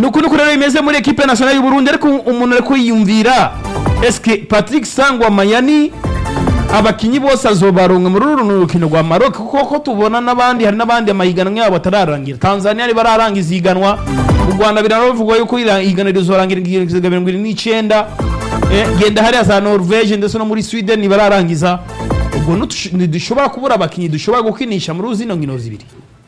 nuko nuko rero bimeze muri equipe nationale y'u Burundi ariko umuntu ariko yiyumvira eske Patrick Sangwa Mayani abakinyi bose azobaronka muri uru rukino rwa Maroc kuko ko tubona n'abandi hari n'abandi amahiganwa yabo atararangira Tanzania ari bararangiza ihiganwa u Rwanda biranavugwa yuko ira- ihiganwa rizorangira igihe mirongo irindwi n'icyenda Eh, genda hariya za Norvege ndetse no muri Sweden bararangiza ubwo ntutush- ntidushobora kubura abakinyi dushobora gukinisha muri zino nkino zibiri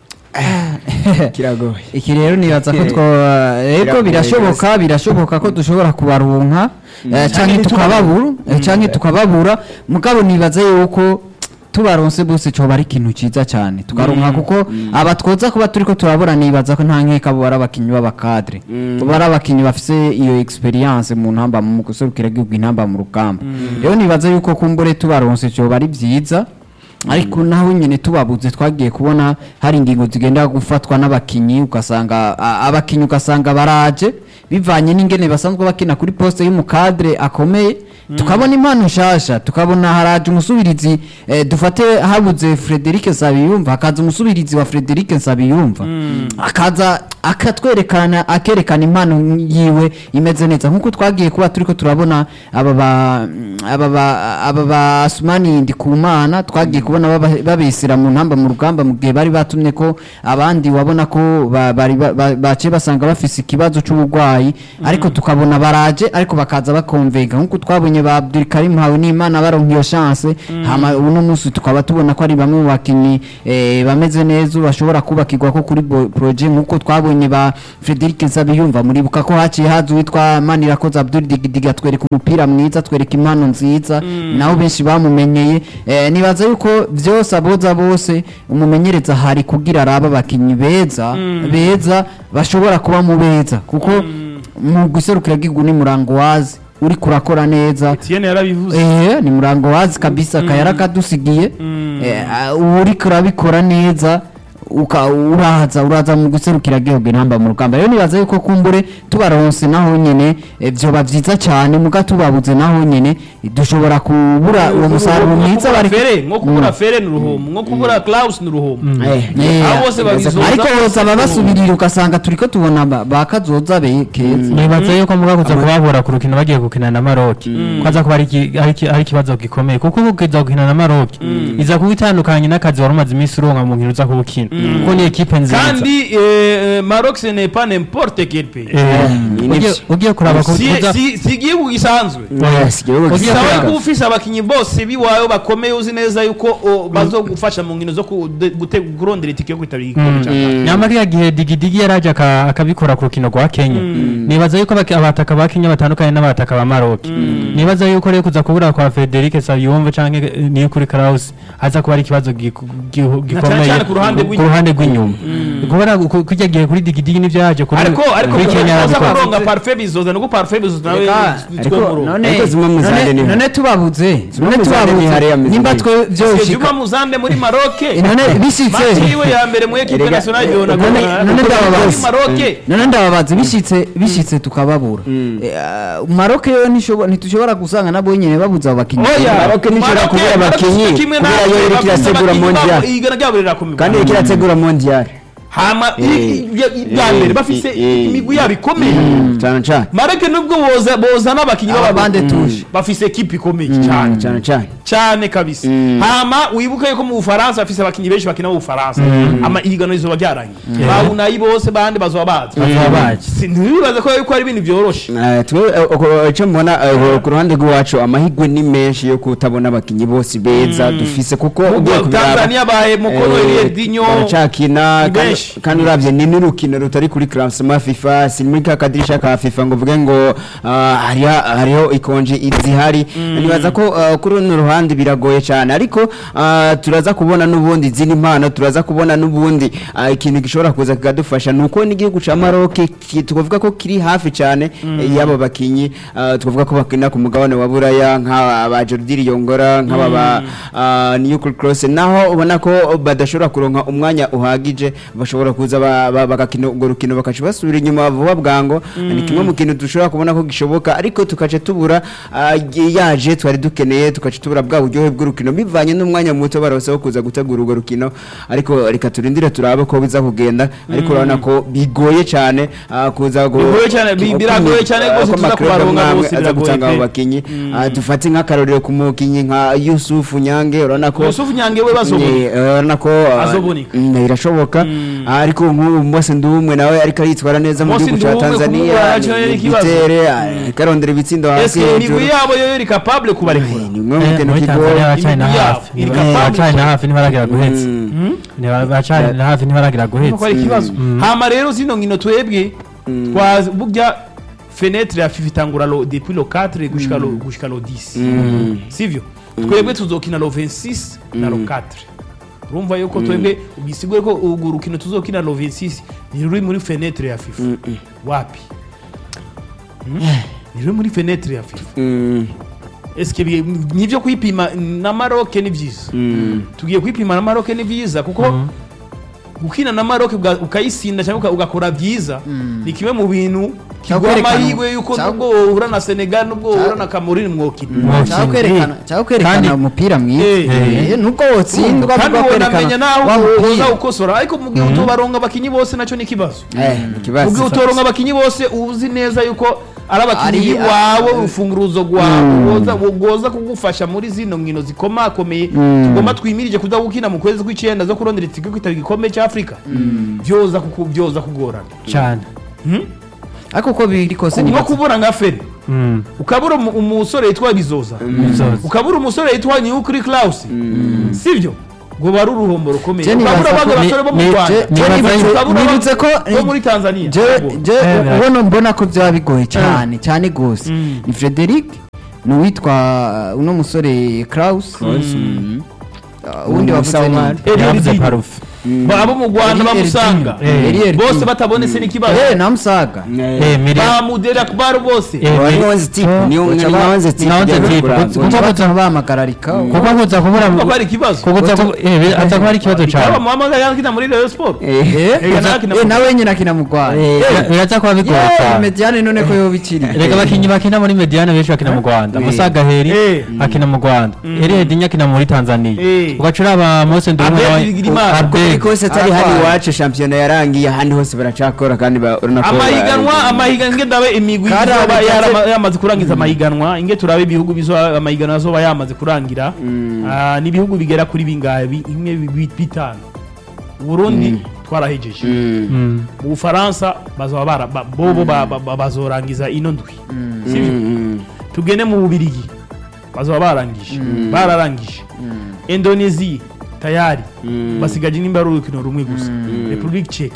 kiragoye iki rero nibaza ko two yego Biragoye birashoboka birashoboka ko dushobora kubaronka eh, canke tukababura eh, canke tukababura mugabo nibaza yuko tubaronse bose coba ari ikintu ciza cyane tukaronka kuko aba twoza kuba turiko turabura nibaza ko nta nkeka bo ari abakinyi b'abakadre bo ari abakinyi bafise iyo experience mu ntamba mu guserukira igihugu intamba mu rugamba rero nibaza yuko kumbure tubaronse coba ari vyiza ariko naho nyine tubabuze twagiye kubona hari ingingo zigenda gufatwa n'abakinyi ugasanga a- abakinyi ugasanga baraje bivanye n'ingene basanzwe bakina kuri poste y'umukadre akomeye tukabona impano nshasha tukabona haraje umusubirizi eh, dufate habuze Frederic Nsabiyumva hakaza umusubirizi wa Frederic Nsabiyumva akaza akatwerekana akerekana impano yiwe imeze neza nkuko twagiye kuba turiko turabona aba ba aba ba aba ba Asmani Ndikumana twagiye kubona baba- babesera mu ntamba mu rugamba mu gihe bari batumye ko abandi wabona ko ba- bari ba- ba- baciye basanga bafise ikibazo c'uburwayi ariko tukabona baraje ariko bakaza bakonvega nkuko twabonye ba Abdul Karim hawe n'Imana baronka iyo chance hama uno munsi tukaba tubona ko ari bamwe mu bakinyi eh, bameze neza bashobora kubakirwa ko kuri bo- projet nkuko twabonye ba Frederic Nsabiyumva muribuka ko haciye haza uwitwa Manirakoze Abdul Digidiga atwereka umupira mwiza atwereka impano nziza naho benshi bamumenyeye eh, nibaza yuko byose aboza bose umumenyereza hari kugira araba abakinyi beza beza bashobora kuba mu beza kuko mu guserukira gihugu ni murango wazi uri kurakora neza Etienne yarabivuze Eh, ni murango wazi kabisa kayara kadusigiye Eh, ah, uri kurabikora neza uka uraza uraza mu guserukira gihugu intamba mu rugamba rero nibaza yuko kumbure tubaronse naho nyene eh, vyoba vyiza cyane muga tubabuze naho nyene eh, dushobora kubura uwo musaruro mwiza bari fere nko kubura fere ni uruhomo nko kubura Klaus ni uruhomo Eh, abo bose babizoza ariko bose aba basubirira ugasanga turiko tubona ba- bakazoza be keza nibaza yuko muga kuza kubabura ku rukino bagiye gukina na Maroc kwaza kuba ari iki- ari iki- ari ikibazo gikomeye kuko ukiza gukina na Maroc iza kuba itandukanye n'akazi wari umaze iminsi uronka mu nkino uza kuwukina kuko ni ekipe nziza kandi eh, Maroc ce n'est pas n'importe quel pays Eh, ni ugiye- nivyo. ugiye kuraba ku- si kuza- si si igihugu gisanzwe Yes, igihugu Ugiye gisa bisaba kuraba- ko ufise abakinyi bose biwawe bakomeye uzi neza yuko o, bazogufasha mu nkino zo ku- de- gute- kurondera itike yo kwitabira igikombe cya CAF. nyamara iya gihe digidigi yaraje aka- akabikora ku rukino rwa kenya nibaza yuko abaki- abataka ba kenya batandukanye n'abataka ba maroc nibaza yuko rero kuza kubura kwa frederic sabiyumve canke niyo kuri kraus haza kuba ari ikibazo giku- gihu- gikomeye cyane ku ruhande ku rw'inyuma. ruhande rw'inyuma kubera ku- kurya gihe kuri digidigi nivyo yaje kuri ariko ariko kuri kenya kuza yarabikora kuronga parfait bizoza nuko parfait bizoza nawe Reka, two murongo none Ariko zimwe mu zandi none- ni- none tubabuze Zimwe none mu zandi ni hariya tubabuze meze nimba neza. twe Parce que vyoshika Juma Muzande muri Maroc none bishitse Match yiwe ya mbere mu equipe Erega- nationale yona none- none ndababaza. muri Maroc none ndababaza bishitse bishitse tukababura Eh, ah, Maroc yo ntishobo- ntitushobora gusanga nabo nyene babuze abo bakinyi oya Maroc ntishobora Maroc- kubura Maroc abakinyi, si kimwe kubera natwe, yo iriko bavuze irategura abakinyi babo, mondial. igana ryabo rirakomeye kandi iriko irategura mondial hama i- i- i- ibya mbere bafise imigwi yabo ikomeye cyane cyane Maroc nubwo boza boza n'abakinyi Aba bande b'ababande touche. bafise equipe ikomeye cyane cyane cyane cyane kabisa hama wibuke yuko mu Bufaransa bafise abakinyi benshi bakina mu Bufaransa ama ihiganwa rizoba ryarangiye bawunayi bose bandi bazoba bazi Bazoba bazi. Si- ntibibaze ko yuko ari ibintu byoroshe Eh, twe eh, uko- icyo mbona eh, ku ruhande rw'iwacu amahirwe ni menshi yo kutabona abakinnyi bose beza dufise kuko ugiye kubiraba, Tanzania bahe mukono eh, Elie Dinyo baracakina ni kandi- benshi. kandi uravye ni n'urukino rutari kuri classement FIFA si muri ka kadirisha ka FIFA ngo uvuge ngo ah, hariho hariho ikonje izihari nibaza ko ah, kuri runo ruhande biragoye cyane ariko ah, turaza kubona n'ubundi izindi mpano turaza kubona n'ubundi ah, ikintu gishobora kuza kikadufasha ni uko n'igihugu ca Maroc ki- tukavuga ko kiri hafi cyane eh, y'abo bakinyi ah, tukavuga ko bakina ku mugabane wa Buraya nk'aba Jordi Yongora nk'aba ba ah, Newcastle Cross naho ubona ko badashobora kuronka umwanya uhagije bashobora kuza ba- ba- bagakina urwo rukino bakaca basubira inyuma vuba bwango ni kimwe mu kintu dushobora kubona ko gishoboka ariko tukaca tubura ah, yaje twari dukeneye tukaca tubura bwa buryohe bw'urukino bivanye n'umwanya muto barose wo kuza gutegura urwo rukino ariko reka turindire turabe ko biza kugenda ariko urabona ko bigoye cyane ah, kuza gu- Bigoye cyane, bi- ku- biragoye cyane ah, rwose ko tuza amaklub kubaronka amwe bose aza biragoye gutanga abo pe. bakinyi Ah, dufate nk'akarorero ku mukinyi nka Yusufu Nyange urabona ko Yusufu Nyange we bazobona. Ni, eh, urabona ko ah, Azoboneka. mm, birashoboka Ah, ariko nk'ubu Mose Ndumwe nawe ariko aritwara neza mu Mose gihugu cya Ndumwe Tanzania kumubura yacu yari ikibazo. gitere karondera ibitsindo hasi eske imigwi yabo yo iri capable kubarekura ni umwe mu Eh, kintu muri kigoye tanzania bacanye na Imigwi yabo hafi iri Ni- capable bacanye na cyane. hafi ntibaragira guhetsa Mm. Ni- bacanye na hafi ntibaragira Urumva ko guhetsa ari ikibazo hama rero zino nkino twebwe twa burya fenetre ya fifa itangura lo depuis lo 4 gushika lo gushika lo 10 Mm. sivyo twebwe tuzokina lo 26 na lo 4 urumva yuko twebwe ugisigure ko urwo rukino tuzokina lo 26 ni ruri muri fenetre ya fifa wapi Hmm? ni ruri muri fenetre ya fifa Mm. eske bi- nivyo kwipima na Maroc ni vyiza Mm. tugiye kwipima na Maroc ni vyiza kuko gukina na Maroc uga- ukayisinda cyangwa uka- ugakora byiza ni kimwe mu bintu kiguha kwerekana- amahirwe yuko cya- nubwo wohura na Senegal nubwo wohura na Cameroon mwokina Mwokina. cyangwa kwerekana cyangwa kwerekana Kandi- umupira mwiza Eh. Eh, nubwo wotsindwa kandi nubwo wonamenya kwerekana naho wa uza mupira ukosora ariko mu gihe utobaronga abakinyi bose nacyo ni ikibazo Eh, ni mu gihe ikibazo utoronga abakinyi bose uzi neza yuko ari abakinyi Ari- biwawe urufunguruzo rwawe woza woza kugufasha muri zino nkino zikomakomeye tugomba twimirije kuza gukina mu kwezi kw'icyenda zo kurondera itike kwitaba igikombe cya afurika byoza kuku- byoza kugorana cyane ariko uko biri kose ni nko kubura nka feri Mm. ukabura umu- umusore yitwa bizoza Bizoza. ukabura umusore yitwa nyukuri claus sibyo ngo bari uruhombo rukomeye Je nibaza ukabura abandi ko- basore bo mu ni- rwanda je- nibaza Ukabura yuko- abandi nibutse ko- bo muri tanzania je je Eh, bira- ubona mbona ko byaba bigoye cyane cyane gose Mm. ni Frederic ni uwitwa uno musore Kraus Mm. uh, uwundi wavuze ni Musa Eliel yavuze Didi. parufe Ba- abo mu rwanda Eliel bamusanga Didi. Eh, Eliel bose Didi. batabonetse n'ikibazo eh namusaga Eh, Miriam- ba mudera kubaru bose Eh, Wa Miri- Nwanze Tipu, Oh, ni umwe Uca ni ba- Nwanze ni Tipu Nwanze ujya Tipu. kurangura. Kuko kuko baza- batuma bahamagararika kuko kuza kubura kuko ko ari ikibazo kuko kuza ku- eh, bi- aza kuba ari ikibazo aba cyane muhamagaye yakina muri rayon sport Eh, Ega nakina eh mu- nawe nyine akina mu Rwanda Bira- biraza kuba bigoye yewe cyane mediane none ko yoba ikiri reka abakinnyi bakina muri mediane benshi bakina mu rwanda musa gaheri Eh. akina mu rwanda eriya dinya akina muri tanzania Eh. ugaca uraba mose ndumwe Abel nawe Bigirimana. uko biri kose atari hano Aratwara. iwacu shampiyona yarangiye ahandi hose baracakora kandi ba- urabona ko amahiganwa amahiganwa inge ndabe imigwi Kari izoba abitse- yarama- yamaze kurangiza amahiganwa inge turabe ibihugu bizoba amahiganwa azoba yamaze kurangira Ah, ni ibihugu bigera kuri bingahe Bi- imwe bi- bi- bitanu Burundi twarahejeje Mm. Mm. mu Bufaransa bazoba bara ba- bobo ba- ba- ba- bazorangiza ino ndwi sivyo Mm. tugende mu Bubirigi bazoba barangije bararangije Indonesia tayari basigaje nimba ari urukino rumwe gusa Republic Czech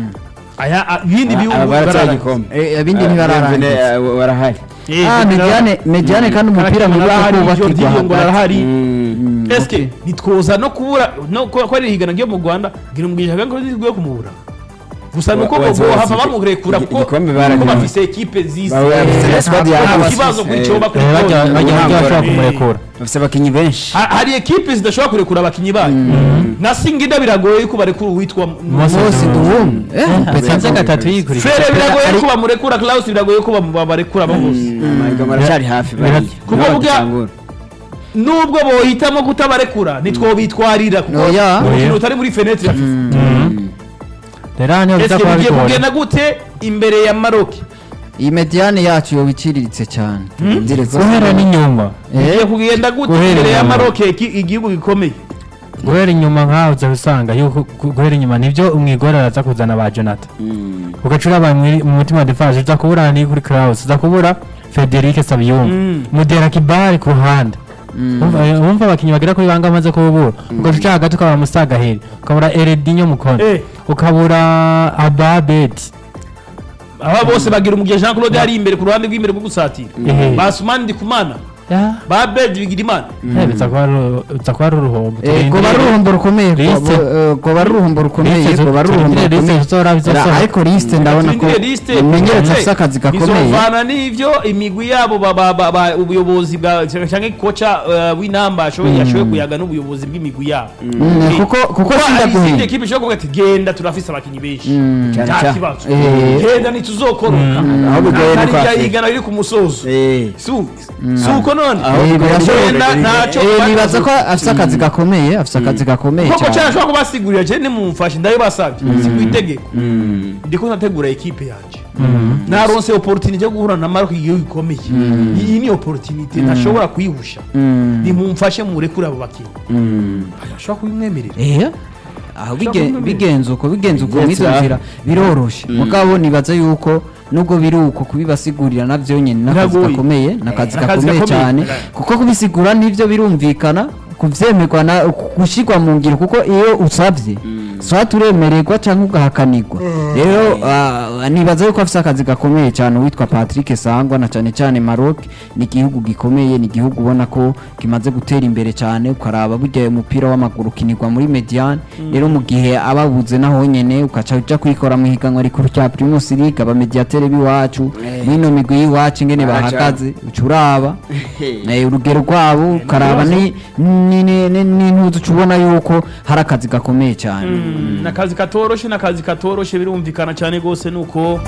aya a- ibindi Ah, bihugu ah, baratwaye bararangiza. igikombe Eh, ibindi Ah, ntibararangiza. Bienvenue, ah, barahari Eh, ah mediane mediane kandi umupira mwiza arahari kubakirwa Jordi Yongo hagati arahari Mm. eske nitwoza no kubura no ko ko ari higana ryo mu Rwanda ngira umugisha kandi ko zizwiye kumubura gusa nuko Wa- ngo wazi- wazi- hava bamurekura igi- kuko igikombe kuko baragiye. bafise ekipe zisi Ba- bafise na squad nta yagutse. kibazo kuri Eh. cyo bakuri Eh, bajya bajya Ubuhanga bajya bashobora bari- kumurekura bafise abakinnyi benshi Ha- hari ekipe zidashobora kurekura abakinyi bayo na singida biragoye yuko barekura uwitwa Mose Nduwum eh petanze gatatu yikurikira fere biragoye yuko bamurekura Klaus biragoye yuko bamu- babarekura abo bose amahiganwa aracyari hafi bariya Kuko Nibo burya- bagitangura. nubwo bohitamo kutabarekura ntitwobitwarira kuko Oya. urukino rutari muri fenetre ya FIFA rero aha niho biza eske kuba bigiye bigoye kugenda gute imbere ya Maroc iyi mediane yacu yoba iciriritse cyane Nziretse. guhera n'inyuma bigiye kugenda gute Guhera imbere ya inyuma. Maroc iki- igihugu gikomeye guhera inyuma nkaho uza usanga yuko gu- guhera inyuma nibyo umwigore araza kuzana ba jonathan Mm. ugaca uraba muri- mu mutima wa defense uza kubura ni kuri Kraus uza kubura Federic Sabiyumva Mm. Mudera Kibari ku ruhande Wumva- eh, wumva abakinnyi bagera kuri banga amaze kubura ugaca uca hagati ukabura Musagaheri ukabura Eredinho Mukono Eh. ukabura Ababeti aba bose bagira umugisha Jean Claude ari imbere ku ruhande rw'imbere rwo gusatira Ehe. Basumani Ndikumana ba Bed Bigirimana biza kuba ari- biza kuba ari uruhombo Eh, goba ari uruhombo rukomeye Liste. goba- eh, goba ari uruhombo rukomeye Liste zo- goba ari uruhombo turindire liste rukomeye zizora bizosora. Ra- ariko lisite ndabona ko Turindire liste. umenyereza Eh, afite akazi gakomeye bizovana n'ivyo imigwi yabo ba- ba- ba- ba- ubuyobozi bwa cyangwa koca uh, w'inamba ashoboye yashoboye kuyaga n'ubuyobozi bw'imigwi yabo Mm, Eh, kuko kuko hari izindi sindaguhenda ekipe ishobora kuvuga ati genda turafise abakinyi benshi Cyane nta cyane. kibazo Eh. genda ntituzokoroka Aho bigoye ni kandi kwa irya Afurika. higana riri ku musozo Eh. si si uko none Aho Eh, birashoboka. Genda ntacyo Eh, bari- nibaza ko afise akazi gakomeye afise akazi gakomeye koko cyane cyane ashobora kubasigurira cyane nimumfashe ndabibasabye si ku itegeko Mm. ndiko ndategura ekipe yanjye naronse opportunity yo guhura na Maroc igihugu gikomeye iyi ni opportunity ntashobora kuyihusha Mm. nimumfashe murekure abo bakinnyi Mm. ashobora kubimwemerera Eh, aho bige- kumwemerera. bigenze uko bigenze uko Bigenze mw'izo aho. nzira biroroshe mugabo nibaza yuko nubwo biri uko kubibasigurira navyo nyene n'akazi Biragoye. gakomeye n'akazi Eh, akazi gakomeye gakomeye. cyane kuko kubisigura nivyo birumvikana kuvyemerwa na gushirwa mu ngiro kuko iyo usavye swa turemererwa cyangwa ugahakanirwa rero ah, nibaza yuko afise akazi gakomeye cyane uwitwa Patrick Sangwa na cyane cyane Maroc ni igihugu gikomeye ni igihugu ubona ko kimaze gutera imbere cyane ukaraba burya uyu mupira w'amaguru ukinirwa muri Mediane rero mu gihe ababuze naho nyene ukaca uja kwikora mu higanwa rikuru rya Primus League aba mediatere biwacu mwino migwi y'iwacu ingene Baraca. bahagaze uca uraba Eh, urugero rwabo ukaraba ni- ni- ni- ni- n'intuzi uca ubona yuko hari akazi gakomeye cyane nakazi katoroshe nakazi katoroshe birumvikana cyane rwose nuko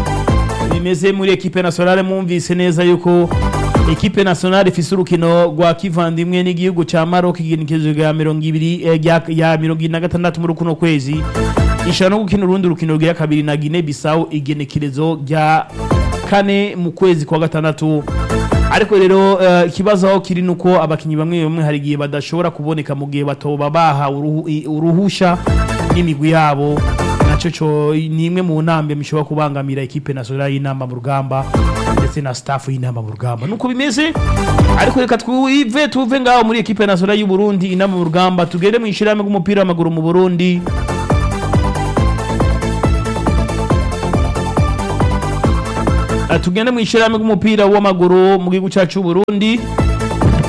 bimeze muri ekipe nationale mwumvise neza yuko ekipe nationale ifise urukino rwa kivandimwe n'igihugu ca Maroc igenekerezo rya mirongo ibiri eh, rya- ya mirongo ibiri na gatandatu muri kuno kwezi ishobora no gukina urundi rukino rwa kabiri na Guinea Bissau igenekerezo rya kane mu kwezi kwa gatandatu ariko rero eh, ikibazo aho kiri nuko abakinyi bamwe bamwe hari igihe badashobora kuboneka mu gihe batoba bahawe uruhu- i- uruhusha n'imigwi yabo naco co ni imwe mu ntambe mishobora kubangamira ekipe nationale y'inama mu rugamba ndetse na staff y'inama mu rugamba nuko bimeze ariko reka twive tuve ngaho muri ekipe nationale y'u Burundi inama mu rugamba tugende mu ishirahamwe ry'umupira w'amaguru mu Burundi Eh, tugende mu ishirahamwe ry'umupira w'amaguru mu gihugu cyacu c'u Burundi